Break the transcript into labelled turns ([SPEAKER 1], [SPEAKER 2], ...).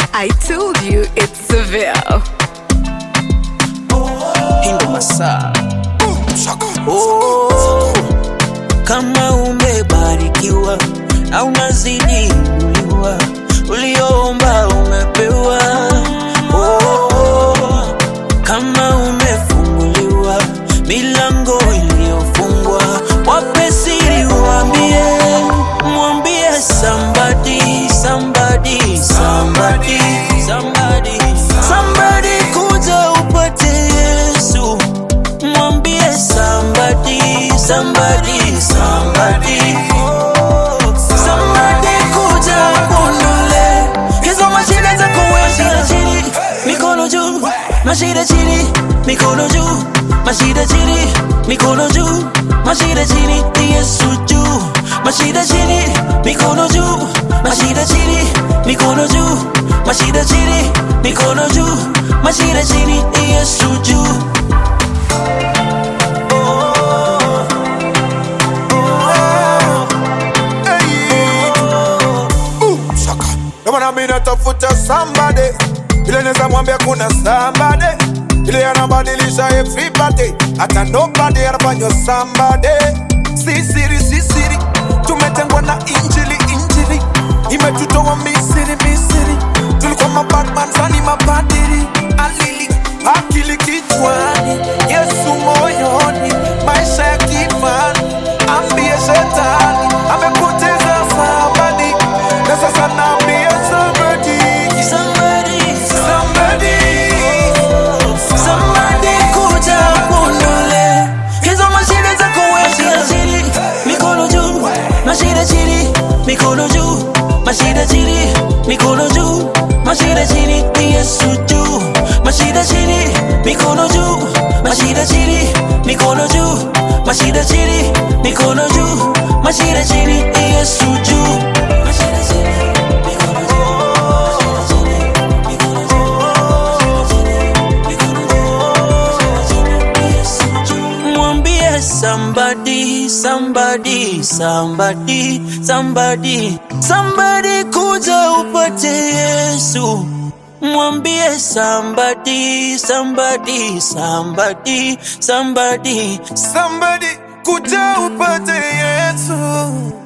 [SPEAKER 1] I told you it's Seville.
[SPEAKER 2] Hindo masaa oh, kama umebarikiwa na unazidi inuliwa, ulioomba umepewa. Oh, kama umefunguliwa milango iliyofungwa, wape siri, uambie, mwambie somebody, somebody, somebody, somebody, somebody, kuja upate Yesu mwambie somebody, somebody, somebody, oh, somebody kuja kundule hizo mashida zako wewe chini, mikono juu, mashida chini, mikono juu, mashida chini, mikono juu, mashida chini, ni Yesu juu, mashida chini, mikono juu, mashida chini, mikono juu, mashida chini, mikono juu, mashida chini, ni Yesu juu.
[SPEAKER 3] Ndio maana mimi natafuta somebody ile naweza mwambia kuna somebody ile anabadilisha everybody, hata nobody anafanywa somebody. Si siri, si siri, tumetengwa na injili, injili imetutoa Misri, Misri. Tulikuwa mabadman zani mabadili, alili akili kichwani, Yesu moyoni, maisha ya kifani, ambie shetani amepoteza somebody, na sasa naambia somebody
[SPEAKER 2] Somebody,
[SPEAKER 3] Somebody,
[SPEAKER 2] somebody kuja kundule hizo mashida zako wewe chini, mikono juu, mashida chini, mikono juu, mashida chini, mikono juu, mashida chini, ni Yesu juu, mashida chini, mikono juu, mashida chini, mikono juu, mashida chini, mikono juu, mashida chini, ni Yesu juu, mashida chini, mikono juu, mashida chini, mikono juu. Mwambie somebody, somebody, somebody, somebody, somebody kuja upate Yesu. Mwambie somebody, somebody, somebody, somebody,
[SPEAKER 3] somebody, kuja upate Yesu.